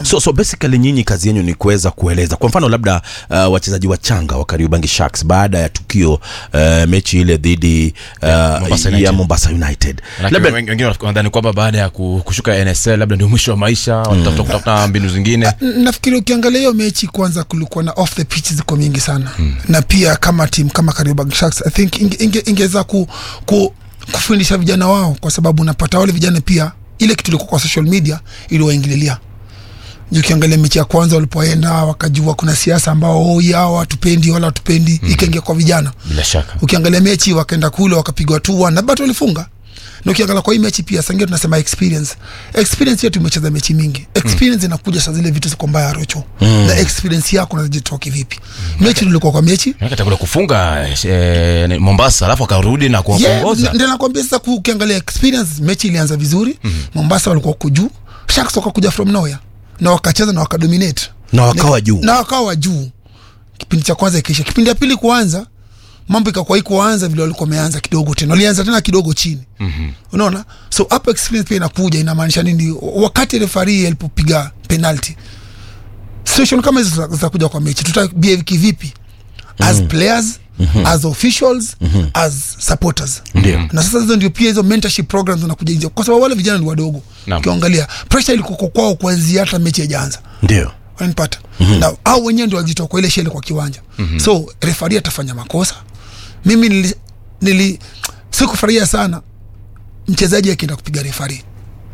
so, so basically nyinyi kazi yenu ni kuweza kueleza kwa mfano labda uh, wachezaji wachanga wa Kariobangi Sharks baada ya tukio uh, mechi ile dhidi uh, Mombasa ya United. Mombasa United Manake labda wen- wengine wanadhani kwamba baada ya ku- kushuka NSL labda ndio mwisho wa maisha wanatafuta kutafuta mbinu zingine N- nafikiri ukiangalia hiyo mechi kwanza kulikuwa na off the pitch ziko mingi sana mm. na pia kama team kama Kariobangi Sharks I think inge, inge, ingeweza ku, ku, kufundisha vijana wao kwa sababu unapata wale vijana pia ile kitu ilikuwa kwa social media iliwaingililia Juu ukiangalia mechi ya kwanza walipoenda wakajua kuna siasa ambao oh, yao hatupendi wala hatupendi mm. ikaingia kwa vijana bila shaka ukiangalia mechi wakaenda kule wakapigwa tu na bado walifunga na ukiangalia kwa hii mechi pia sangia tunasema experience experience yetu imecheza mechi mingi experience inakuja saa zile vitu ziko mbaya rocho na experience yako unajitoa kivipi mechi tulikuwa kwa mechi Manake atakula kufunga eh, Mombasa alafu akarudi na Yeah, kuongoza ndio nakwambia sasa ku- ukiangalia experience mechi ilianza vizuri Mombasa walikuwa huko juu Sharks wakakuja from nowhere na wakacheza na wakadominate na wakawa juu na wakawa juu kipindi cha kwanza ikiisha kipindi ya pili kuanza mambo ikakuwa ikuanza vile walikuwa wameanza kidogo tena walianza tena kidogo chini mm-hmm. unaona so hapo experience pia inakuja inamaanisha nini wakati refari alipopiga penalty situation kama hizo zita- zitakuja kwa mechi tuta behave kivipi as players Mm-hmm. as officials mm-hmm. as supporters Ndio. na sasa hizo ndio pia hizo mentorship programs zinakuja nje kwa sababu wale vijana ni wadogo Naam. ukiangalia pressure ilikuwa kwao kuanzia hata mechi haijaanza ndio wanipata mm-hmm. na au wenyewe ndio walijitoa kwa ile shele kwa kiwanja mm-hmm. so refari atafanya makosa mimi nili, nili sikufurahia sana mchezaji akienda kupiga refari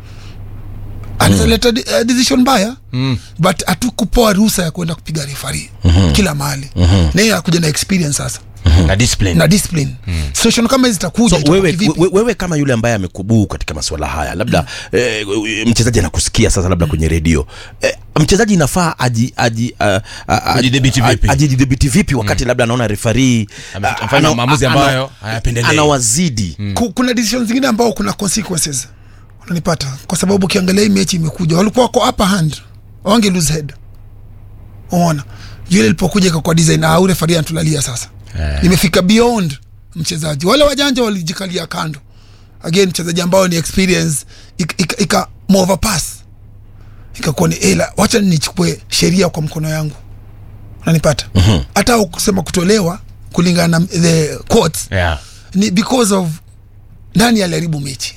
anaweza leta uh, decision mbaya mm. but hatukupoa ruhusa ya kuenda kupiga refari mm-hmm. kila mahali mm-hmm. na hiyo akuja na experience sasa na discipline na discipline mm. situation kama hizi zitakuja so itakuwa wewe, kivipi? we, wewe kama yule ambaye amekubuu katika masuala haya labda mm. eh, mchezaji anakusikia sasa labda kwenye redio eh, mchezaji inafaa aji, aji, uh, uh, Ajidhibiti vipi? ajidhibiti vipi wakati labda anaona refari Ame- amefanya maamuzi ambayo hayapendelei. anawazidi Ku- kuna decision zingine ambao kuna consequences unanipata kwa sababu ukiangalia hii mechi imekuja walikuwa wako upper hand wange lose head umeona juu ile ilipokuja kwa design au refari anatulalia sasa Eh. imefika beyond mchezaji wale wajanja walijikalia kando again mchezaji ambao ni experience ika, ika, ika overpass ikakuwa ni ela wacha nichukue sheria kwa mkono yangu unanipata hata mm kusema kutolewa kulingana na the courts yeah. ni because of nani aliharibu mechi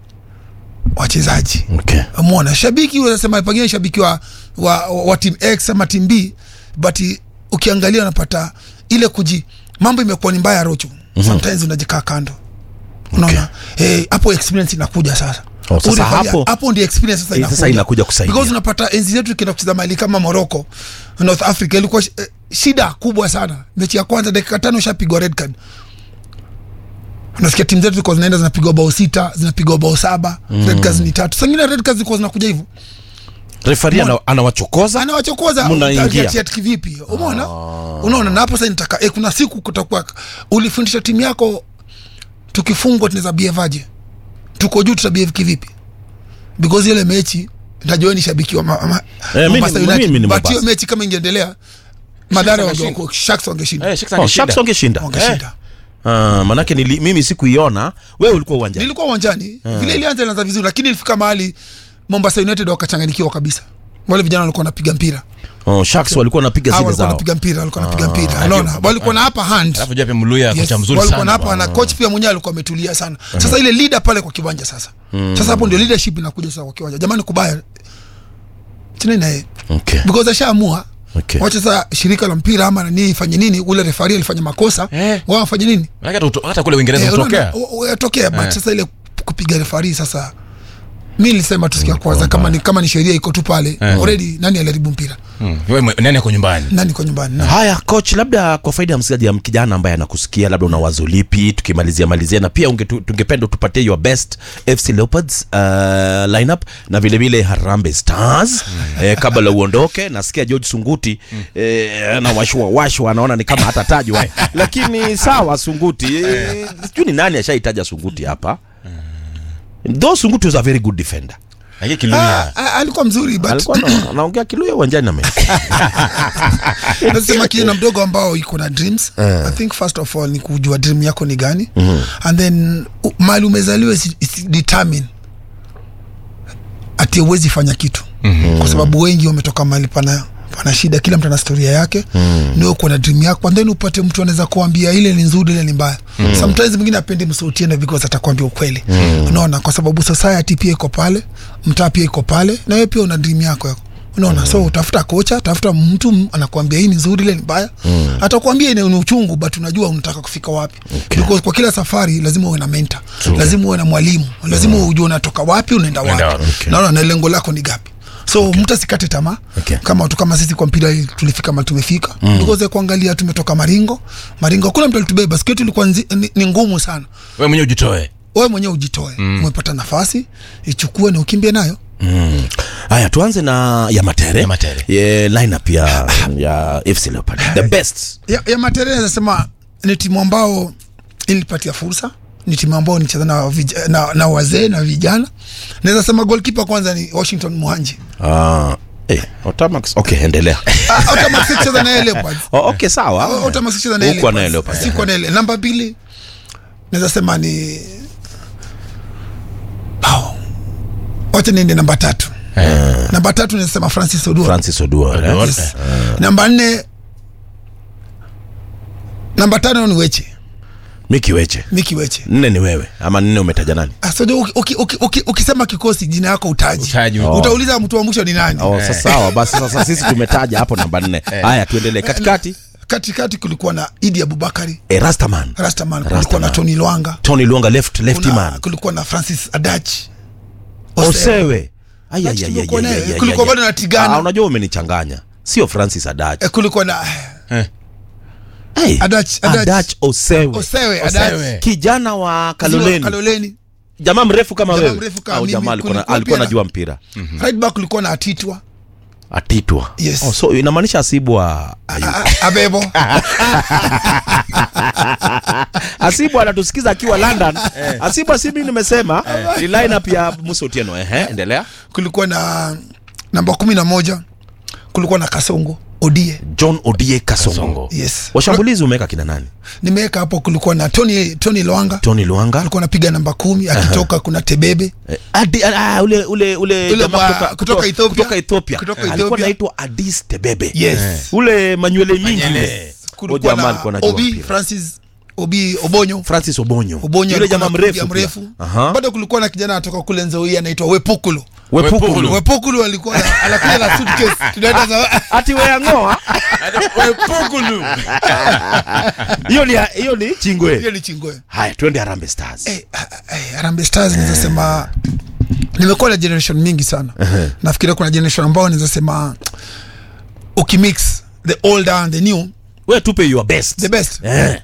wachezaji okay. mona shabiki unasema pengine shabiki wa, wa, wa, wa team x ama team b but i- ukiangalia unapata ile kuji mambo imekuwa ni mbaya rocho mm-hmm. sometimes unajikaa kando unaona Eh, hapo experience inakuja sasa Oh, sasa Unaangalia, hapo- hapo ndio experience sasa Eh, inakuja, sasa inakuja kusaidia. because unapata enzi zetu ikienda kucheza mahali kama Morocco North Africa ilikuwa sh- eh, shida kubwa sana mechi ya kwanza dakika tano ushapigwa red card unasikia timu zetu zilikuwa zinaenda zinapigwa bao sita zinapigwa bao saba mm. red cards ni tatu sangine red cards zilikuwa zinakuja hivyo refari ana, anawachokoza anawachokoza Mnaingia. ati- ati kivipi umeona unaona na hapo sasa nitaka eh, kuna siku kutakuwa ulifundisha timu yako tukifungwa tunaweza behave aje tuko juu tutabehave kivipi because ile mechi najua ni shabiki wa ma, ma, Eh, mimi- Mombasa mimi United. ni but Mombasa. hiyo mechi kama ingeendelea madhara wangeshinda. wange- Sharks wangeshinda Eh, Sharks oh, angeshinda. Sharks wangeshinda wangeshinda Ah, manake nili, mimi sikuiona wewe ulikuwa uwanjani nilikuwa uwanjani vile ilianza ilianza vizuri lakini ilifika mahali Mombasa United wakachanganyikiwa kabisa wale vijana walikuwa wanapiga mpira oh, Sharks walikuwa wanapiga Hawa zile walikuwa zao wanapiga mpira walikuwa wanapiga mpira unaona walikuwa na hapa hand alafu jua pia mluya Yes, kocha mzuri walikuwa na sana hapa na coach pia mwenyewe alikuwa ametulia sana sasa ile leader pale kwa kiwanja sasa sasa hapo ndio leadership inakuja sasa kwa kiwanja jamani kubaya tena naye okay. because ashaamua Okay. wacha sasa shirika la mpira ama nani ifanye nini ule refari alifanya makosa Eh. wao wafanye nini Manake hata uto- hata kule Uingereza Eh, hutokea unaona, u- u- yatokea but sasa ile kupiga refari sasa mi nilisema tusikia kwanza kama ni, kama ni sheria iko tu pale already nani aliharibu mpira Mm. Wewe mwe- nani ako nyumbani nani kwa nyumbani nani? haya coach labda kwa faida ya msikilizaji ya kijana ambaye anakusikia labda una wazo lipi tukimalizia malizia na pia ungetu- tungependa utupatie your best fc leopards uh, lineup na vile vile harambe stars eh, kabla uondoke nasikia george sunguti eh, na washwa washwa anaona ni kama hatatajwa lakini sawa sunguti eh, sijui ni nani ashaitaja sunguti hapa though sunguti was a very good defender lakini kiluya Ah, ah, alikuwa mzuri but alikuwa ana- anaongea kiluya uwanjani na mimi nasema kijana mdogo ambao iko na dreams i think first of all ni kujua dream yako ni gani and then u- mali umezaliwa isi, isi determine ati uwezi fanya kitu mm-hmm. kwa sababu wengi wametoka mahali pana pana shida kila mtu ana historia yake mm. niwe kuwa na dream yako and then upate mtu anaweza kuambia ile ni nzuri ile ni mbaya mm. sometimes mwingine apendi msautiene because atakwambia ukweli mm. unaona kwa sababu society pia iko pale mtaa pia iko pale na wewe pia una dream yako yako unaona mm. so tafuta kocha tafuta mtu m- anakuambia hii ni nzuri ile ni mbaya mm. atakwambia ni ni uchungu but unajua unataka kufika wapi okay. because kwa kila safari lazima uwe na mentor lazima uwe na mwalimu lazima ujue unatoka wapi unaenda Unaenda wapi wapi, okay. naona na lengo lako ni gapi so okay. mtu asikate tamaa Okay. kama watu kama sisi kwa mpira hii tulifika mali tumefika mm. tukoze kuangalia tumetoka maringo maringo hakuna mtu alitubeba siku yetu ilikuwa nzi- ni, ni ngumu sana we mwenyewe ujitoe wewe mwenyewe ujitoe mm. umepata nafasi ichukue na ukimbie nayo haya tuanze na ya matere Ya Matere. Ye, lineup ya ya fc leopard the best ya, ya Matere nasema ni timu ambao ilipatia fursa ni timu ambao nicheza na, vij- na, na wazee na vijana naweza sema golkipa kwanza ni washington mwanji Ah, eh, Otamax. okay endelea Ah, Otamax sicheza na yeye Leopards. oh, okay sawa Otamax sicheza na yeye Hukuwa na yeye Leopards. Leopards. Sikuwa na yeye. namba mbili naweza sema ni Pao. wacha niende namba tatu namba tatu naweza sema francis odua francis odua Odua. eh? yes. namba nne namba tano ni weche miki weche miki weche nne ni wewe ama nne umetaja nani Ah, so uki- uki- uki- uki- ukisema kikosi jina yako utaji Utaji. Oh. utauliza mtu wa mwisho ni nani oh, sasa sawa basi sasa sisi tumetaja hapo namba nne haya tuendelee katikati katikati kulikuwa na idi abubakari eh, rastaman rastaman kulikuwa Rastaman. na tony lwanga tony luonga left lefty kuna, man kulikuwa na francis adach osewe Ai, ai, Adachi ai, ai, kulikuwa ai, naye. ai, ai, Kulikuwa ai. bado na Tigana. Ah, unajua umenichanganya sio francis adach Eh, kulikuwa na hey, Adach- Adach. adach osewe osewe Osewe. adach kijana wa kaloleni kaloleni jamaa mrefu kama Jamaa wewe mrefu kama au mimi. jamaa alikuwa na- Kulikuwa alikuwa pia na- najua mpira right back kulikuwa na atitwa atitwa Yes. oh, so inamaanisha asibwa ayu A- a- abebo asibu anatusikiza akiwa london asibu si mimi nimesema ni lineup ya musa otieno ehe endelea kulikuwa na namba kumi na moja kulikuwa na kasongo odie john odie kasongo Kasongo. yes washambulizi umeweka kina nani nimeweka hapo kulikuwa na tony tony lwanga tony luanga alikuwa anapiga namba kumi akitoka kuna tebebe Eh, Adi, ah, ule ule ule Ule jamaa mwa- kutoka, kutoka Ethiopia. kutoka Ethiopia Kutoka alikuwa Ethiopia. anaitwa Adis Tebebe yes ule manywele mingi Manyele. ule. kulikuwa Huyo jamaa na alikuwa anajua obi mpira. francis obi obonyo Francis Obonyo obonyo yule alikuwa jamaa anapiga mrefu pia. mrefu Aha. bado kulikuwa na kijana anatoka kule nzoi anaitwa wepukulu Wepukulu Wepukulu. wepukulu alikuwa na- anakuja na suitcase tunaenda za ati weangoa Wepukulu. hiyo ni hiyo ni chingwe hiyo ni chingoe haya twende Harambee Stars Eh, ah, ah, eh, Harambee Stars naweza sema nimekuwa na generation mingi sana nafikiria kuna generation ambao naweza sema ukimix the older and the new wewe tupe your best the best eh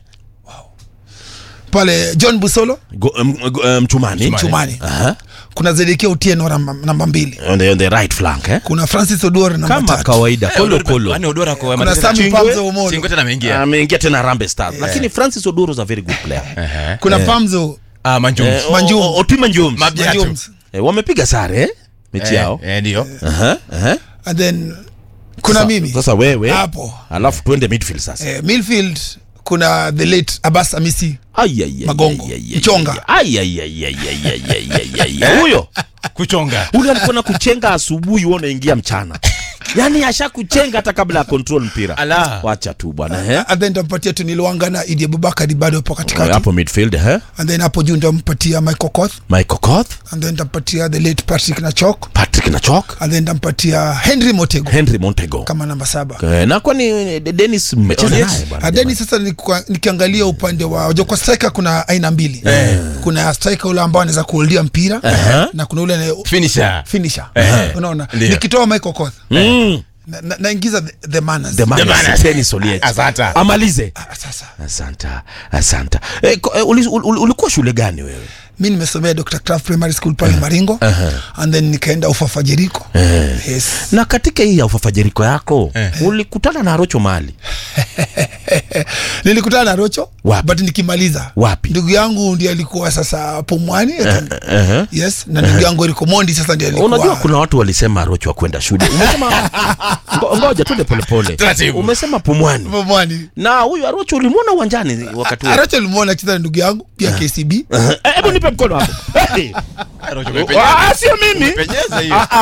pale john busolo Go, um, go, um, mchumani chumani Aha. kuna zedekia utieno namba, namba mbili on the, on the right flank eh kuna francis oduor namba kama tatu kawaida kolo kolo Yaani Odora kwa kuna Matete- sami Chingwe, pamzo omolo Chingwe tena ameingia ameingia tena Harambee Stars lakini Francis Oduro is a very good player Ehe. kuna pamzo Ah, Manjum. Eh, Manjum. o- o- Otima Njums Mabiatu. Jones. eh, wamepiga sare eh? mechi Eh, yao eh, ndio Aha, aha. and then kuna Sasa- mimi sasa wewe hapo alafu tuende midfield sasa eh, midfield kuna the late abbas amisi Ai, ai, ai, Magongo. ai, ai, ai, Mchonga. ai, ai, ai, ai, ai, ai, ai, ai, ai, ai. huyo kuchonga ule alikuwa na kuchenga asubuhi wewe unaingia mchana yaani ashakuchenga hata kabla ya control mpira Ala. wacha tu bwana eh? and then ntampatia tunilwanga na idi abubakari bado hapo katikati hapo midfield eh? and then hapo juu ntampatia michael koth michael koth and then ntampatia the late patrick nachok patrick nachok and then ntampatia henry motego henry montego kama namba saba Eh, na kwani eh, Dennis mmecheza Yes. naye bwana, adeni sasa nikwa- nikiangalia upande wa unajua kwa striker kuna aina mbili kuna striker ule ambao anaweza kuholdia mpira na kuna ule anaye- finisher finisher Eh. unaona Ndio. nikitoa michael koth Mm, na- na- naingiza the, the manners the man The man- is Dennis Oliech. Asante. amalize Ah, sasa asanta asanta eh, ko- eh, uli- uli- ulikuwa shule gani wewe mi nimesomea dr Kraft primary school pale maringo and then nikaenda ufafa jeriko yes. na katika hii ya ufafajeriko yako ulikutana na rocho mali nilikutana na rocho Wapi? but nikimaliza Wapi? ndugu yangu ndi alikuwa sasa pomwani yes na ndugu yangu aliko mondi sasa ndi alikuwa unajua kuna watu walisema rocho wa kwenda shule umesema ngo- ngoja tuende polepole Taratibu. umesema pumwani pomwani na huyu arocho ulimwona uwanjani wakati huo rocho limuona akicheza na ndugu yangu pia kcb Eh, hebu nipe mkono hapo Hey. Rocho, umepenyeza. Ah, sio mimi Umepenyeza hiyo. Ah, ah.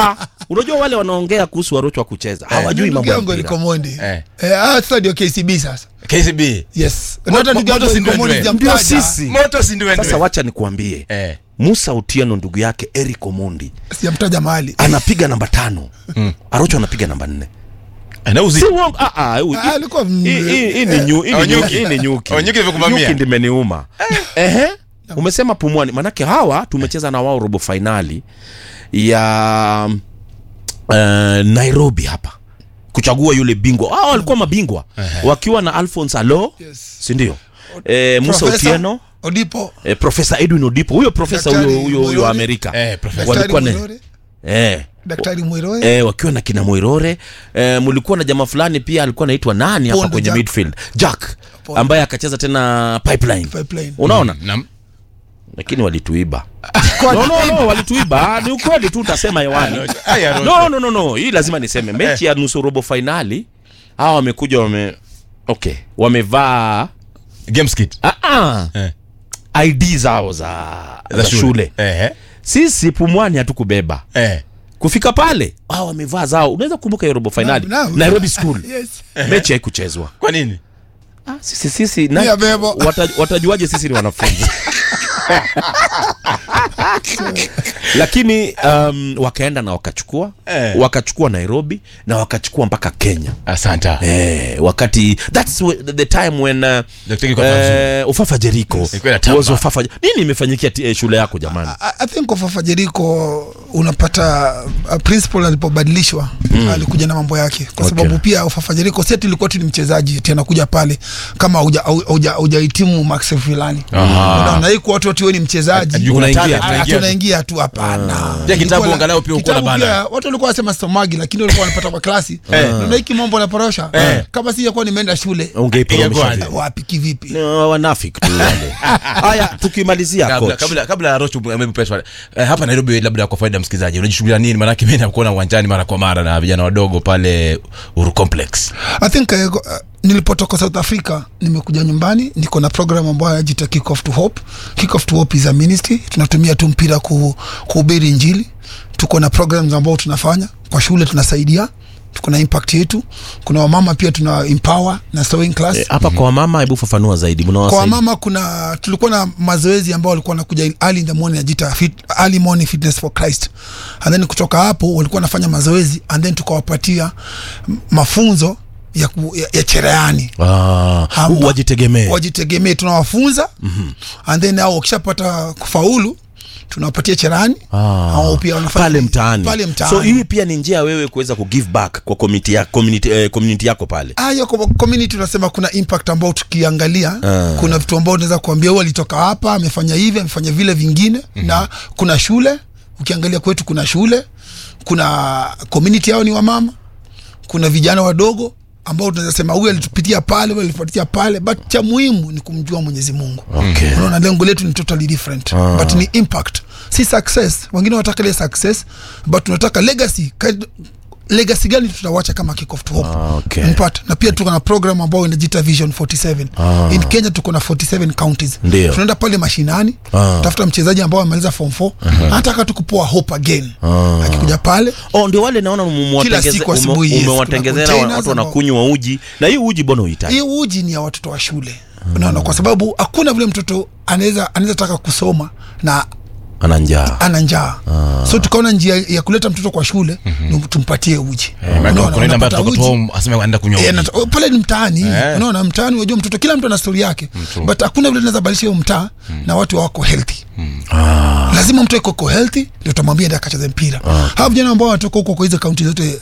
unajua wale wanaongea kuhusu warochwa kucheza hawajui Ndugu mambo ya yangu mpira. Likomondi Eh. Eh, ah, sasa ndio KCB sasa KCB yes Mo- Na hata mo- ndugu yangu moto si Likomondi ndwendwe. sijamtaja. Ndio sisi. moto si ndwendwe. sasa wacha nikuambie eh musa utieno ndugu yake eric omondi sijamtaja mahali anapiga namba tano arocho anapiga namba nne anauzi si uongo ah, ah, hu- Ah, alikuwa m- hii- hii- hii ni nyu- hii ni Oh, nyuki, nyuki. hii ni nyuki. Oh, nyuki imekuvamia. Nyuki ndimeniuma ehe umesema pumwani manake hawa tumecheza na wao robo fainali ya uh, nairobi hapa kuchagua yule bingwa hao walikuwa mabingwa wakiwa na alphons alo Yes. sindio e, musa Profesa utieno Odipo e, profesa edwin odipo huyo profesa Daktari huyo huyo huyo Mwirori. amerika Eh, profesa. Daktari walikuwa na Mwirore eh, Daktari Mwirore eh, wakiwa na kina Moirore eh, mulikuwa na jamaa fulani pia alikuwa anaitwa nani hapa Pondo kwenye Jack. midfield Jack Pondo. ambaye akacheza tena pipeline Pipeline. unaona Nam- lakini walituiba no, no, no, walituiba ni ukweli tu utasema hewani Aya, Rocho. no, no, no, no. hii lazima niseme mechi ya nusu robo fainali hawa wamekuja wame okay wamevaa Games kit. ah, ah, Eh. id zao za, za shule Eh, eh. sisi pumwani hatukubeba Eh. kufika pale hawa wamevaa zao unaweza kukumbuka hiyo robo fainali Naam, naam. nairobi school yes mechi haikuchezwa kwa nini ah, sisi sisi na, Pia bebo. wata, watajuaje sisi ni wanafunzi lakini um, wakaenda na wakachukua Eh. wakachukua nairobi na wakachukua mpaka kenya asanta Eh, wakati that's wh- the time when uh, Dr. Kiko Kamzuri. eh, ufafa jeriko Ilikuwa inatamba. was ufafa nini imefanyikia ti- eh, shule yako jamani I, I think Ofafa Jeriko unapata uh, principal alipobadilishwa mm. alikuja na mambo yake kwa Okay. sababu pia Ofafa Jeriko si ati ilikuwa tu ni mchezaji tena kuja pale kama huja- hauja- hauja- hujahitimu max fulani Aha. unaona hii kwa watu watu wewe ni mchezaji Ajua kuna Unaingia. talent, Ah, unaingia. tunaingia tu hapana Pia kitabu Ilikuwa la- angalau pia ukuwa na kitabu bana. pia, watu walikuwa wanasema stomagi lakini walikuwa wanapata kwa klasi na hiki mambo naporosha kama sijakuwa nimeenda shule ungeiporomesha Ingekuwaje? vipi? wapi kivipi Ni wanafiki tu wale haya tukimalizia kabla coach kabla kabla ya Rocho maybe press wale. Eh, hapa Nairobi labda kwa faida ya msikilizaji unajishughulia nini maana mimi nakuona uwanjani mara kwa mara na vijana wadogo pale Uru Complex I think uh, uh, nilipotoka South Africa nimekuja nyumbani, niko na program ambayo inajiita Kick Off to Hope. Kick Off to Hope is a ministry, tunatumia tu mpira ku, kuhubiri Injili. Tuko na programs ambao tunafanya kwa shule, tunasaidia tuko na impact yetu. Kuna wamama pia tuna empower na sewing class Eh, hapa kwa wamama hebu fafanua zaidi kwa mnawasaidia wamama kuna tulikuwa na mazoezi ambao walikuwa wanakuja in- early in the morning najita fit, early morning fitness for Christ and then kutoka hapo walikuwa wanafanya mazoezi and then tukawapatia m- mafunzo ya, ku, ya, ya cherehani ah, Amba- wajitegemee wajitegemee tunawafunza mm-hmm. and then au wakishapata kufaulu tunawapatia cherehani Ah, au pia wanafanya pale mtaani pale mtaani so hii pia ni njia ya wewe kuweza kugive back kwa community, ya, community, eh, community yako pale Ah, hiyo kwa community tunasema kuna impact ambao tukiangalia Ah. kuna vitu ambao unaweza kuambia huyu alitoka hapa amefanya hivi amefanya vile vingine mm-hmm. na kuna shule ukiangalia kwetu kuna shule kuna community yao ni wamama kuna vijana wadogo ambao tunaweza sema huyu alitupitia pale huyu alitupitia pale but cha muhimu ni kumjua mwenyezi mungu Okay. unaona lengo letu ni totally different Ah. but ni impact si success wengine wanataka ile success but tunataka legacy Kind- legacy gani tutawacha kama kick off to hope Ah, okay. Mpata. na pia tuko na program ambayo inajiita vision 47 Ah. in kenya tuko na 47 counties Ndio. tunaenda pale mashinani Ah. tafuta mchezaji ambao amemaliza form 4 anataka tu kupoa hope again Ah. akikuja pale oh, ndio wale naona umewatengeze- siku ume- asubuhi, yes. umewatengezea Kuna wa- containers watu ambao- wanakunywa uji na hii uji bona uhitaji hii uji ni ya watoto wa shule unaona kwa sababu hakuna vile mtoto anaweza anaweza taka kusoma na ana njaa ana njaa so tukaona njia ya kuleta mtoto kwa shule ni tumpatie uji Unaona, kuna ile ambayo unapata kutoka uji. home asema anaenda kunywa Eh, uji. nata- pale ni mtaani Eh. unaona mtaani unajua mtoto kila mtu ana stori yake but hakuna vile tunaweza badilisha hiyo mtaa na watu wako healthy lazima mtu iko healthy ndio utamwambia ndio akacheze mpira hawa vijana ambao wanatoka huko kwa hizo kaunti zote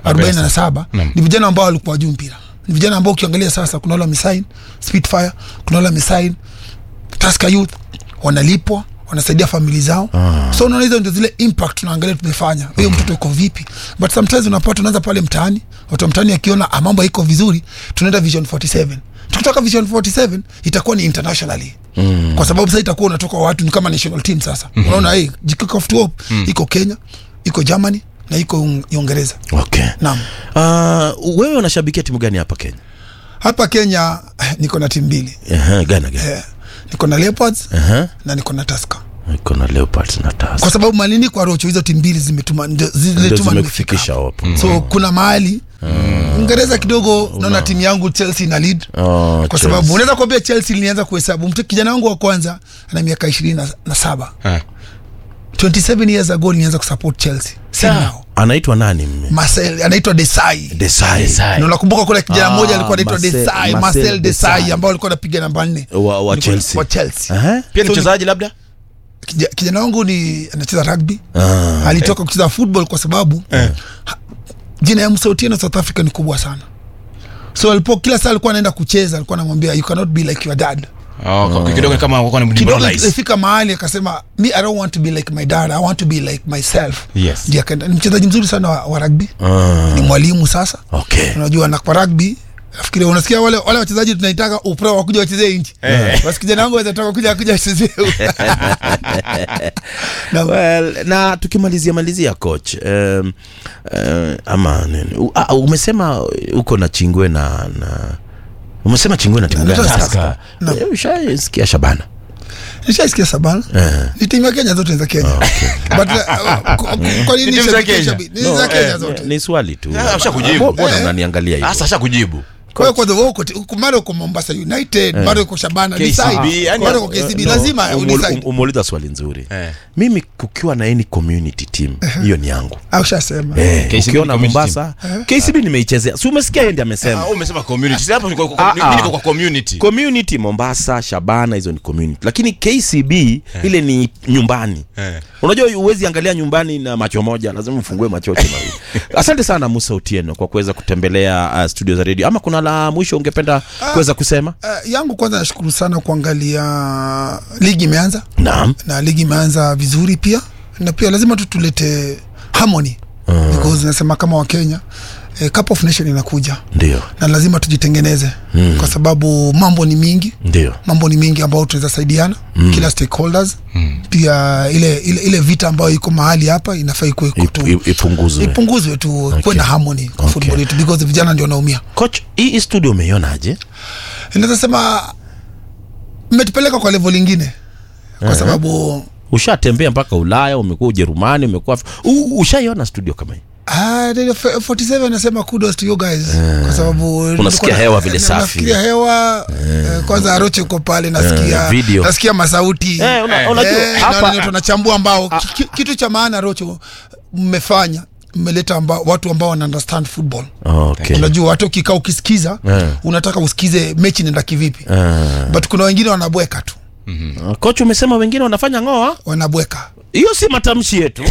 47 ni vijana ambao walikuwa juu mpira ni vijana ambao ukiangalia sasa kuna wale wamesign Spitfire kuna wale wamesign Tusker Youth wanalipwa wanasaidia famili zao ah. so unaona hizo ndio zile impact tunaangalia tumefanya huyo mtoto uko vipi but sometimes unapata unaanza pale mtaani watu wa mtaani akiona ah, mambo iko vizuri tunaenda vision 47 tukitoka vision 47 itakuwa ni internationally mm. kwa sababu sasa itakuwa unatoka watu ni kama national team sasa mm-hmm. unaona hii Kick Off to Hope mm. iko kenya iko germany na iko Un- uingereza okay. naam uh, wewe unashabikia timu gani hapa kenya hapa kenya eh, niko na timu mbili Aha, gana gana eh, niko na leopards Aha. na niko na taska iko na leopards na tas kwa sababu malini kwa rocho hizo timu mbili zimetuma ndio ndio ziletuma nimefika zimekufikisha hapa. hapo so kuna mahali Uingereza kidogo naona timu yangu Chelsea ina lead Oh, kwa sababu unaweza kuambia Chelsea ilianza kuhesabu mtu kijana wangu wa kwanza ana miaka ishirini na, na saba Ah. 27 years ago nilianza kusupport Chelsea si now anaitwa nani mme Marcel anaitwa Desai Desai. Desai. na unakumbuka kuna kijana Ah, mmoja alikuwa anaitwa Marcel- Desai Marcel Marcel Desai Desai. ambao alikuwa anapiga namba nne wa, wa Alikuwa- Chelsea wa Chelsea Aha. pia ni mchezaji labda Kija- kijana wangu ni anacheza rugby Ah. alitoka kucheza football kwa sababu ha- jina ya Msautieno South Africa ni kubwa sana so alipo kila saa alikuwa anaenda kucheza alikuwa anamwambia you cannot be like your dad Oh, kwa- kidogo ni kama wako ni kidogo demoralized. ilifika mahali akasema me i don't want to be like my dad i want to be like myself Yes. Ndiyo akaenda ni mchezaji mzuri sana wa, wa rugby Ah, ni mwalimu sasa okay unajua na kwa rugby nafikiri unasikia wale wale wachezaji tunaitaka upro wakuja wachezee nchi basi kijana wangu anataka kuja kuja wachezee na, well, na tukimalizia malizia coach um, uh, ama nini U, uh, umesema uko na chingwe na na umesema chingwe na timu Na- gani na- sasa na- Eh, ushaisikia shabana nishaisikia sabana Eh. ni timu ya Kenya zote za Kenya but uh, kwa- kwa nini Ni timu za shabiki- Kenya? shabiki- ni za Kenya eh, zote ni swali tu Ah, ushakujibu. mbona Eh. unaniangalia hivyo sasa ashakujibu kwa hiyo kwanza wewe uko ti- uko- mara uko Mombasa United mara uko Shabana KCB, decide yani- mara uko KCB No, lazima umul- udecide um- umeuliza swali nzuri Eh. mimi kukiwa na any community team hiyo ni yangu au shasema Eh, KCB ukiona ni community Mombasa KCB nimeichezea si umesikia yeye ndiye amesema Ah, umesema community Sasa hapo niko Ah, kwa- mimi niko ah. kwa community community mombasa shabana hizo ni community lakini kcb ile ni nyumbani Eh. unajua huwezi angalia nyumbani na macho moja lazima ufungue macho yote mawili asante sana musa utieno kwa kuweza kutembelea uh, studio za redio ama kuna la mwisho ungependa kuweza kusema Uh, yangu kwanza nashukuru sana kuangalia ligi imeanza naam na ligi imeanza vizuri pia na pia lazima tu tulete harmony uh. because nasema kama wakenya eh, cup of nation inakuja ndio na lazima tujitengeneze mm. kwa sababu mambo ni mingi ndio mambo ni mingi ambayo tunaweza saidiana mm. kila stakeholders mm. pia ile, ile, ile vita ambayo iko mahali hapa inafaa ikuwe iko Ip- tu ip- ipunguzwe ipunguzwe tu okay. kuwe na harmony kwa Okay. football yetu because vijana ndio wanaumia coach hii hii studio umeionaje inaweza sema mmetupeleka kwa level ingine kwa sababu ushatembea mpaka ulaya umekuwa ujerumani umekuwa U- ushaiona studio kama hii Ah, Radio F- 47 nasema kudos to you guys kwa sababu Unasikia nilikuwa- hewa vile na- safi. nasikia hewa eh, kwanza Aroche uko pale nasikia Eh, video. nasikia masauti Eh, una- unajua, Eh, hapa- naona ndio tunachambua ambao ki- ki- kitu cha maana Rocho mmefanya mmeleta ambao, watu ambao wana understand football okay. unajua watu ukikaa ukisikiza Eh. unataka usikize mechi nenda kivipi Ah. but kuna wengine wanabweka tu coach umesema wengine wanafanya ngoa wanabweka hiyo si matamshi yetu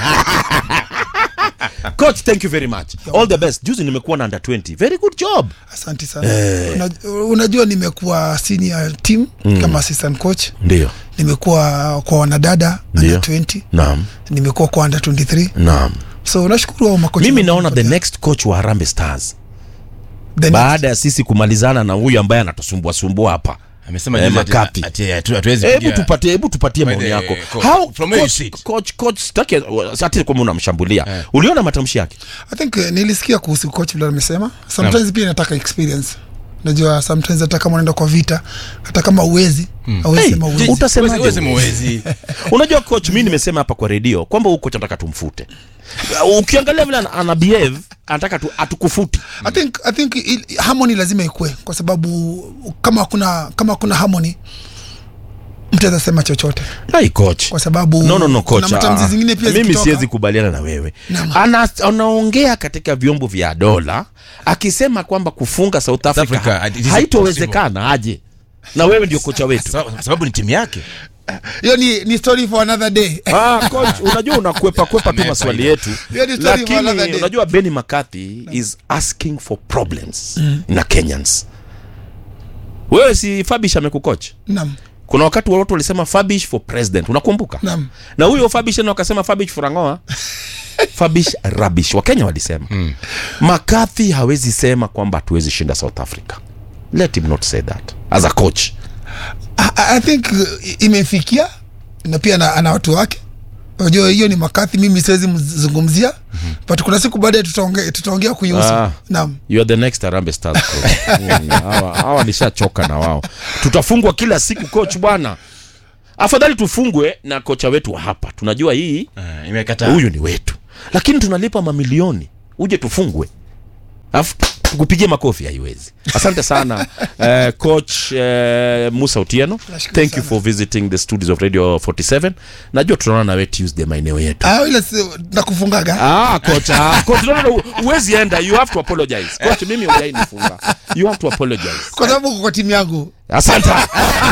coach thank you very much all the best juzi nimekuwa na under 20 very good job asante sana Una, unajua nimekuwa senior team kama assistant coach ndio nimekuwa kwa wanadada Ndio. under 20 naam nimekuwa kwa under 23 naam so nashukuru hao makocha mimi wangu naona the wanipatia. next coach wa Harambee Stars The next. baada ya sisi kumalizana na huyu ambaye anatusumbua sumbua hapa amesema Eh, juzi ati- Makapi. ati hatu- hatuwezi hebu pigia- tupatie hebu tupatie By maoni the yako coach, how from where you coach sit. coach coach sitaki ati kama unamshambulia uliona matamshi yake i think eh, nilisikia kuhusu coach vile amesema sometimes pia inataka experience najua sometimes hata kama unaenda kwa vita hata kama uwezi awezi Hey, sema ji- uwezi utasemaje Huwezi- huwezi wewe? muwezi. unajua coach mi nimesema hapa kwa redio kwamba huyu coach anataka tumfute ukiangalia vile ana, ana behave anataka tu atukufuti I think, I think il- harmony lazima ikue kwa sababu kama kuna kama kuna harmony mtu aweza sema chochote Hai coach kwa sababu no, no, no, kuna coach. matamzi ah, zingine pia mimi zikitoka. siwezi kubaliana na wewe Naam. Ana, anaongea katika vyombo vya dola akisema kwamba kufunga South Africa, Africa, it is haitowezekana aje na wewe ndio kocha wetu Sababu- sababu ni timu yake hiyo ni, ni story for another day Ah, coach, unajua unakwepa kwepa tu Amepa maswali ile. yetu Hiyo ni story for another lakini day. unajua Benny McCarthy is asking for problems na Kenyans wewe si Fabish amekucoach naam kuna wakati watu walisema Fabish for president unakumbuka Naam. na huyo Fabish tena wakasema Fabish for Angoa Fabish rubbish wakenya walisema mm. McCarthy hawezi sema kwamba hatuwezi shinda South Africa let him not say that as a coach I, I think uh, imefikia na pia ana, ana watu wake unajua hiyo ni makathi mimi siwezi mzungumzia mm-hmm. but kuna siku baadaye tutaongea tutaongea kuihusu Ah. naam you are the next Harambee Stars coach Mm, hawa hawa nishachoka na wao tutafungwa kila siku coach bwana afadhali tufungwe na kocha wetu wa hapa tunajua hii Eh, imekataa huyu ni wetu lakini tunalipa mamilioni uje tufungwe alafu tukupigie makofi haiwezi asante sana uh, coach uh, musa utieno Nashukuru thank you sana. for visiting the studios of radio 47 najua tunaona nawe tuesday maeneo yetu Ah, ile si- nakufungaga Ah, coach, ah, coach, no, no, no, huwezi enda you have to apologize coach mimi hujainifunga you have to apologize kwa sababu uko kwa timu yangu asante